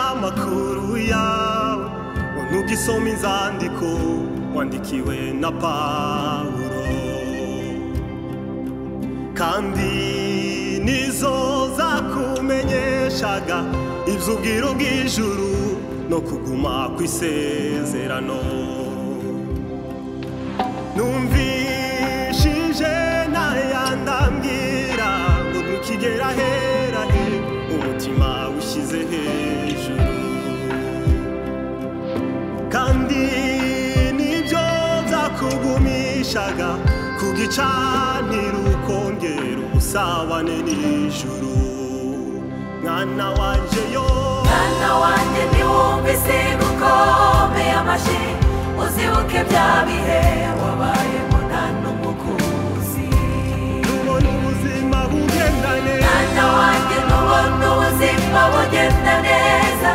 amakuru yawe nubwo isoma inzandiko wandikiwe na pawuro kandi nizo zakumenyeshaga iby'ubwiro bw'ijuru no kuguma ku isezerano numvishije ntayandambwira ngo ntukigera ahera he umutima ushyize hejuru kandi nibyo byakugumishaga ku gicaniro ukongera ubusabane n'ijuru mwana wanje yo mwana wanjye ntiwumvise gukome amashyi uzibuke bya bihe wabayemo nta n'umukuzi ubona ubuzima bugendane mwana wanjye ntubona ubuzima bugenda neza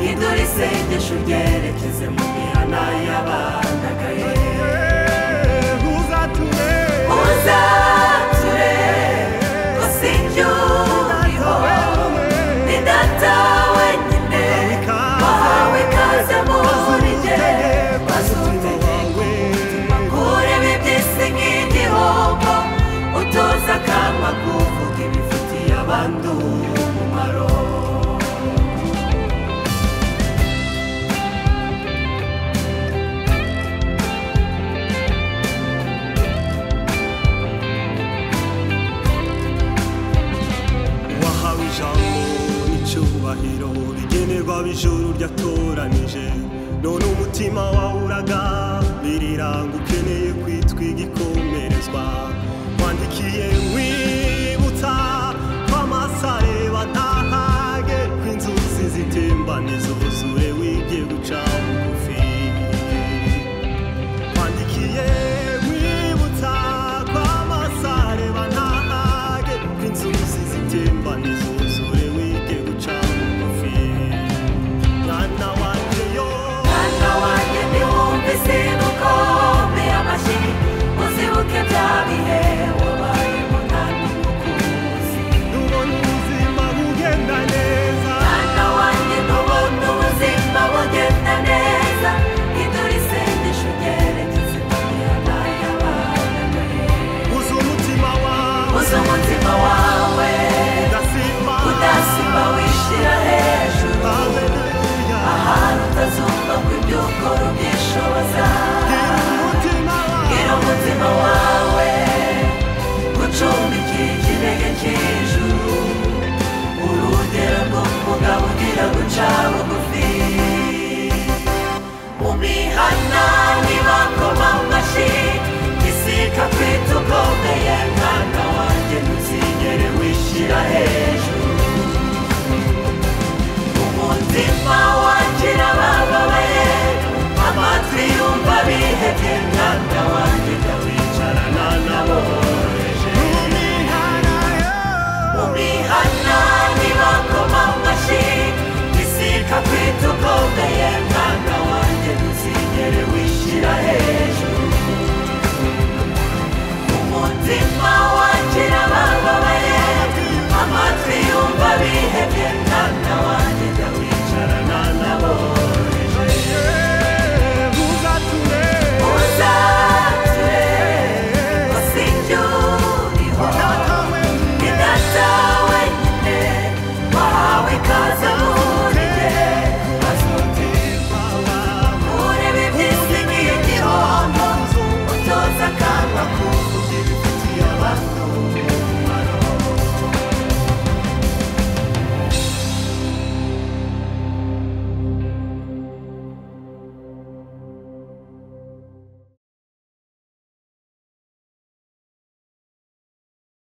idura isengesho uryerekeze mu mihana y'abandagaye Eh, uzatume uzature gusinjuriho ni data wenyine wahawe ikaze muri jye wazuntegeko kureba iby'isi nk'igihombo utoza akama kuvuga ibifitiye abandi umumaro wahawe ijambo n'icyubahiro rigenerwa ab'ijuru ryatoranije none umutima wawuraga biriranga ukeneye kwitwa igikomerezwa wandikiye nkwibutsa ko amasare batahage ko inzuzi zitembane zuzure wige guca bugufi twandikiye nkwibutsa ko amasare banahage ko inzuzi zitembane zuzure wige guca bugufi mwana wanjye yo mwana wanjye ntiwumve isimu kome amashyi uzibuke bya bihe wabaye munani mukuzi nubona ubuzima bugenda neza mwana wanjye ntubona ubuzima bugenda neza idura isengesho ryerekeza imana y'abandagaye uzi umutima wawe uzi umutima wawe udasimba udasimba wishyira hejuru haleluya ahantu utazumva ko ibyo ukora ubyishoboza gira umutima wawe bwira umutima wawe gucumbikira ikirenge cy'ijuru urugero rwo kugaburira guca bugufi mu mihana ntibakoma mu mashyi gisika kwita ukomeye mwana wanjye ntuzigere wishyira hejuru